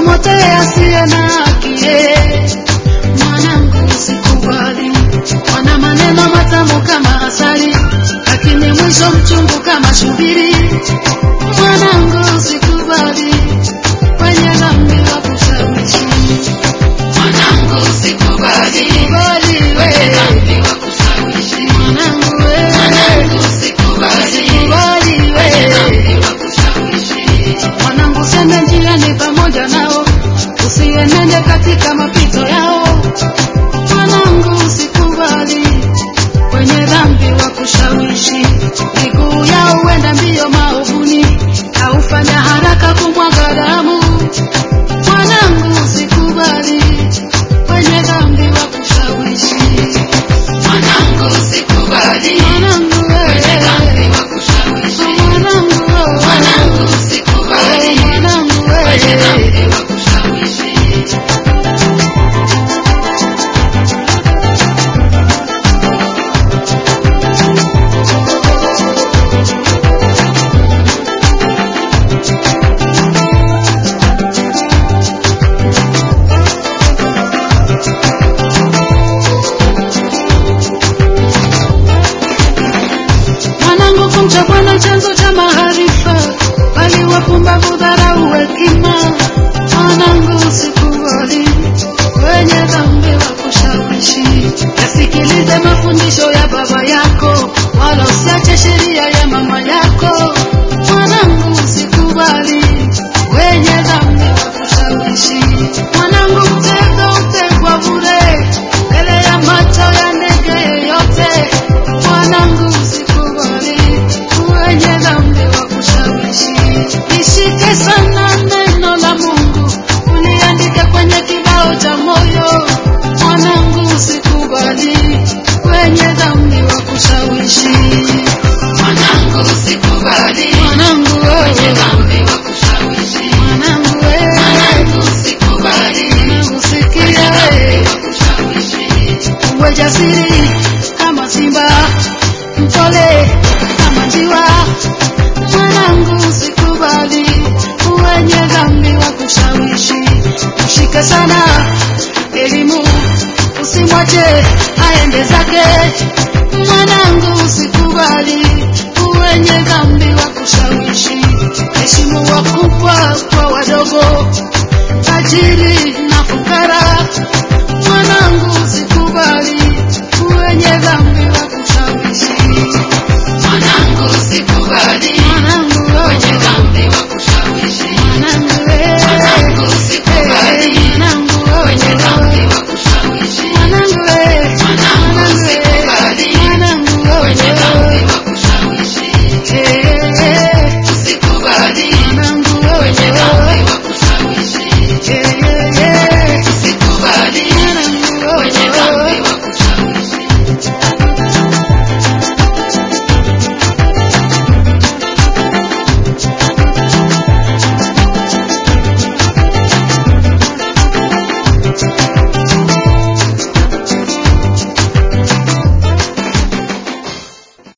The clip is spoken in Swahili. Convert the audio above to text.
umotee asiye na haki. Mwanangu usikubali, wana maneno matamu kama asali, lakini mwisho mchungu kama shubiri. Mwanangu usikubali, wenye dhambi wakushawishi. Mwanangu usikubali, Kubali wenye we, dhambi wakushawishi. mwanangu we, Mwanangu usikubali, kubali wenye we. dhambi wakushawishi. Mwanangu sende njiani pamoja nao, usienende katika mapito yao. Mwanangu usikubali wenye dhambi wa kushawishi, miguu yao huenda mbio maovuni, na hufanya haraka kumwaga damu. Mwanangu usikubali wenye dhambi wa kushawishi. Mwanangu usikubali, Mwanangu wenye wewe, dhambi wakushawishi. mwanangu wewe, Mwanangu usikubali, mwanangu wenye wewe. dhambi wakushawishi. Mwanangu, kumcha Bwana chanzo cha maarifa, bali wapumbavu dharau hekima. Mwanangu, usikubali wenye dhambi wa kushawishi, yasikilize mafundisho ya baba yako, wala usiache sheria ya mama yako. Mwanangu, usikubali wenye dhambi wa kushawishi. Mwanangu, mtego utegwa bure mbele ya macho ya ndege yeyote. Mwanangu, usikubali wenye dhambi wa kushawishi. Lishike sana neno la Mungu, uliandike kwenye kibao cha moyo. Mwanangu, usikubali wenye dhambi wa kushawishi. Mwanangu usikubali, Mwanangu wenye wewe, dhambi wakushawishi. mwanangu wewe, Mwanangu usikubali, mwanangu sikia wenye dhambi wewe. wakushawishi. uwe jasiri kama simba, mpole kama njiwa. Mwanangu, usikubali wenye dhambi wa kushawishi. Mshike sana elimu, usimwache aende zake. Mwanangu, usikubali wenye dhambi wa kushawishi. Heshimu wakubwa kwa wadogo, tajiri na fukara.